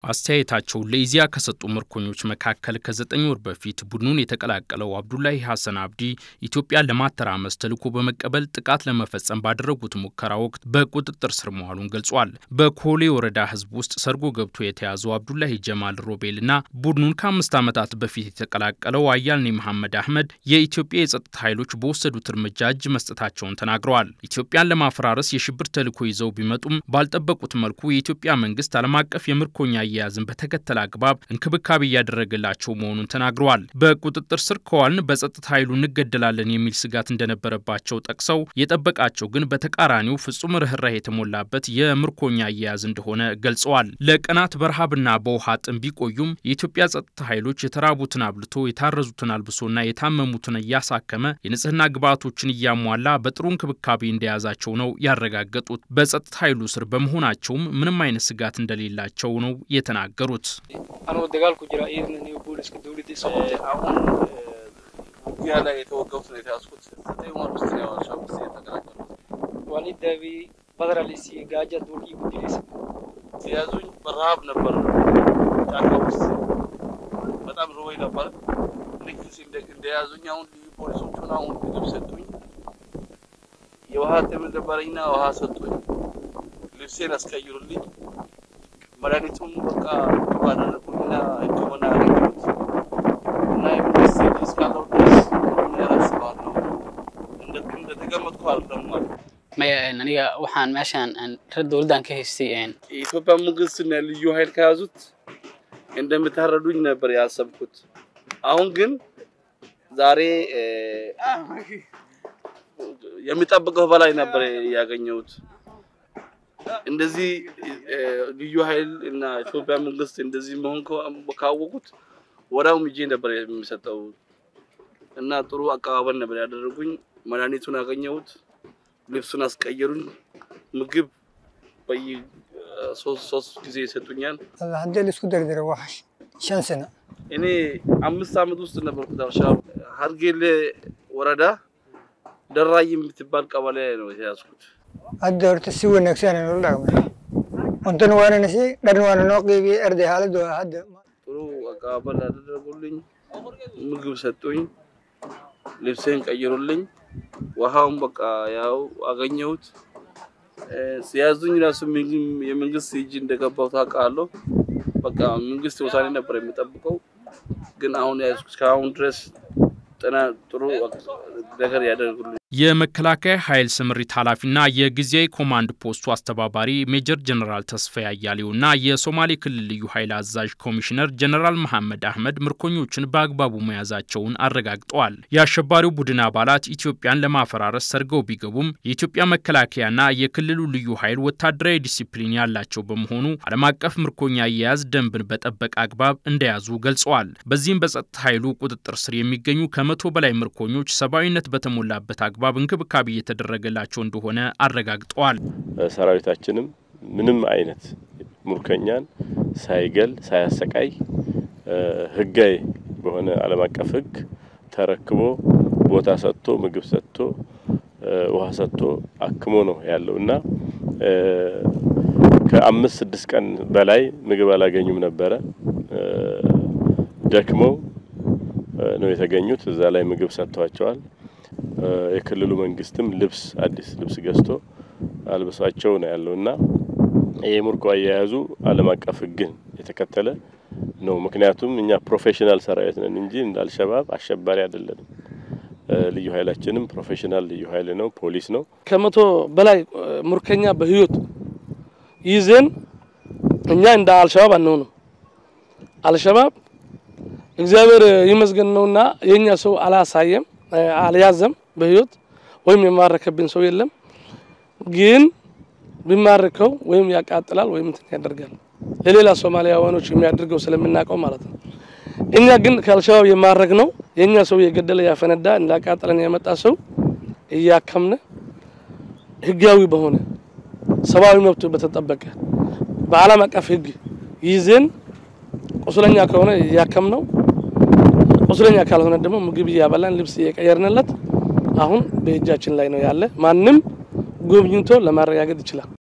አስተያየታቸውን ለኢዜአ ከሰጡ ምርኮኞች መካከል ከዘጠኝ ወር በፊት ቡድኑን የተቀላቀለው አብዱላሂ ሐሰን አብዲ ኢትዮጵያን ለማተራመስ ተልዕኮ በመቀበል ጥቃት ለመፈጸም ባደረጉት ሙከራ ወቅት በቁጥጥር ስር መዋሉን ገልጿል። በኮሌ ወረዳ ህዝብ ውስጥ ሰርጎ ገብቶ የተያዘው አብዱላሂ ጀማል ሮቤልና ቡድኑን ከአምስት ዓመታት በፊት የተቀላቀለው አያልኔ መሐመድ አህመድ የኢትዮጵያ የጸጥታ ኃይሎች በወሰዱት እርምጃ እጅ መስጠታቸውን ተናግረዋል። ኢትዮጵያን ለማፈራረስ የሽብር ተልዕኮ ይዘው ቢመጡም ባልጠበቁት መልኩ የኢትዮጵያ መንግስት ዓለም አቀፍ የምርኮኛ አያያዝን በተከተለ አግባብ እንክብካቤ እያደረገላቸው መሆኑን ተናግረዋል። በቁጥጥር ስር ከዋልን በጸጥታ ኃይሉ እንገደላለን የሚል ስጋት እንደነበረባቸው ጠቅሰው የጠበቃቸው ግን በተቃራኒው ፍጹም ርኅራኄ የተሞላበት የምርኮኛ አያያዝ እንደሆነ ገልጸዋል። ለቀናት በረሃብና በውሃ ጥም ቢቆዩም የኢትዮጵያ ጸጥታ ኃይሎች የተራቡትን አብልቶ የታረዙትን አልብሶና የታመሙትን እያሳከመ የንጽህና ግብዓቶችን እያሟላ በጥሩ እንክብካቤ እንደያዛቸው ነው ያረጋገጡት። በጸጥታ ኃይሉ ስር በመሆናቸውም ምንም አይነት ስጋት እንደሌላቸው ነው የተናገሩት። አሁን ውጊያ ላይ የተወጋሁት ነው የተያዝኩት። ዘጠኝ ወር ውስጥ ነው ሻ ውስጥ የተቀላቀልኩት። የያዙኝ በረሃብ ነበር። ጫካ ውስጥ በጣም ርቦኝ ነበር። ልክ እንደያዙኝ አሁን ልዩ ፖሊሶቹን አሁን ምግብ ሰጡኝ። የውሃ ጥም ነበረኝና ውሃ ሰጡኝ። ልብሴን አስቀይሩልኝ። መድኃኒቱም በቃ ባደረጉኝና ሕክምና ያገኘሁት እና የመንግስት እስካለው ድረስ ያላስባለሁ እንደተቀመጥኩ አይደለም ማለት aniga waxaan meeshaan reer dowladdan ka haystay የኢትዮጵያ መንግስትና ልዩ ኃይል ከያዙት እንደምታረዱኝ ነበር ያሰብኩት። አሁን ግን ዛሬ የሚጠብቀው በላይ ነበር ያገኘሁት። እንደዚህ ልዩ ኃይል እና ኢትዮጵያ መንግስት እንደዚህ መሆን ካወቁት ወዲያው ምጄ ነበር የሚሰጠው እና ጥሩ አቀባበል ነበር ያደረጉኝ። መድኃኒቱን አገኘሁት፣ ልብሱን አስቀየሩኝ፣ ምግብ በየ ሶስት ጊዜ ይሰጡኛል። haddii la isku dardaro waa shan sano እኔ አምስት ዓመት ውስጥ ነበርኩት አልሻባብ ሀርጌሌ ወረዳ ደራይ የምትባል ቀበሌ ነው የተያዝኩት። hadda horta si wanaagsan aan ula dhaqmay cuntana waana na siiyey dharna waana noo qiibiyey arday xaaladdu waa hadda ጥሩ አቀባበል አደረጉልኝ፣ ምግብ ሰጡኝ፣ ልብሴን ቀይሩልኝ። ውሃውን በቃ ያው አገኘሁት። ሲያዙኝ ራሱ የመንግስት እጅ እንደገባው ታውቃለሁ። በቃ መንግስት ውሳኔ ነበር የሚጠብቀው፣ ግን አሁን ያዝኩ እስካሁን ድረስ ጥና ጥሩ ነገር ያደርጉልኝ። የመከላከያ ኃይል ስምሪት ኃላፊና የጊዜያዊ ኮማንድ ፖስቱ አስተባባሪ ሜጀር ጀነራል ተስፋዬ አያሌውና የሶማሌ ክልል ልዩ ኃይል አዛዥ ኮሚሽነር ጀነራል መሐመድ አህመድ ምርኮኞችን በአግባቡ መያዛቸውን አረጋግጠዋል። የአሸባሪው ቡድን አባላት ኢትዮጵያን ለማፈራረስ ሰርገው ቢገቡም የኢትዮጵያ መከላከያና የክልሉ ልዩ ኃይል ወታደራዊ ዲሲፕሊን ያላቸው በመሆኑ ዓለም አቀፍ ምርኮኛ አያያዝ ደንብን በጠበቀ አግባብ እንደያዙ ገልጸዋል። በዚህም በጸጥታ ኃይሉ ቁጥጥር ስር የሚገኙ ከመቶ በላይ ምርኮኞች ሰብአዊነት በተሞላበት አግባብ አግባብ እንክብካቤ እየተደረገላቸው እንደሆነ አረጋግጠዋል። ሰራዊታችንም ምንም አይነት ሙርከኛን ሳይገል ሳያሰቃይ ህጋዊ በሆነ ዓለም አቀፍ ህግ ተረክቦ ቦታ ሰጥቶ ምግብ ሰጥቶ ውሃ ሰጥቶ አክሞ ነው ያለው እና ከአምስት ስድስት ቀን በላይ ምግብ አላገኙም ነበረ። ደክመው ነው የተገኙት። እዛ ላይ ምግብ ሰጥቷቸዋል። የክልሉ መንግስትም ልብስ አዲስ ልብስ ገዝቶ አልብሷቸው ነው ያለው እና ይህ ምርኮ አያያዙ ዓለም አቀፍ ህግን የተከተለ ነው። ምክንያቱም እኛ ፕሮፌሽናል ሰራዊት ነን እንጂ እንደ አልሸባብ አሸባሪ አይደለንም። ልዩ ኃይላችንም ፕሮፌሽናል ልዩ ኃይል ነው፣ ፖሊስ ነው። ከመቶ በላይ ሙርከኛ በህይወት ይዘን እኛ እንደ አልሸባብ አንሆንም። አልሸባብ እግዚአብሔር ይመስገን ነውና የኛ ሰው አላሳየም አልያዘም በህይወት ወይም የማረከብን ሰው የለም። ግን ቢማርከው ወይም ያቃጥላል ወይም እንትን ያደርጋል ለሌላ ሶማሊያውያኖች የሚያደርገው ስለምናውቀው ማለት ነው። እኛ ግን ከአልሸባብ የማረግ ነው የእኛ ሰው የገደለ ያፈነዳ እንዳቃጠለን ያመጣ ሰው እያከምነ ህጋዊ በሆነ ሰብአዊ መብቱ በተጠበቀ በዓለም አቀፍ ህግ ይዘን ቁስለኛ ከሆነ እያከም ነው ቁስለኛ ካልሆነ ደግሞ ምግብ እያበላን ልብስ እየቀየርንለት አሁን በእጃችን ላይ ነው ያለ። ማንም ጎብኝቶ ለማረጋገጥ ይችላል።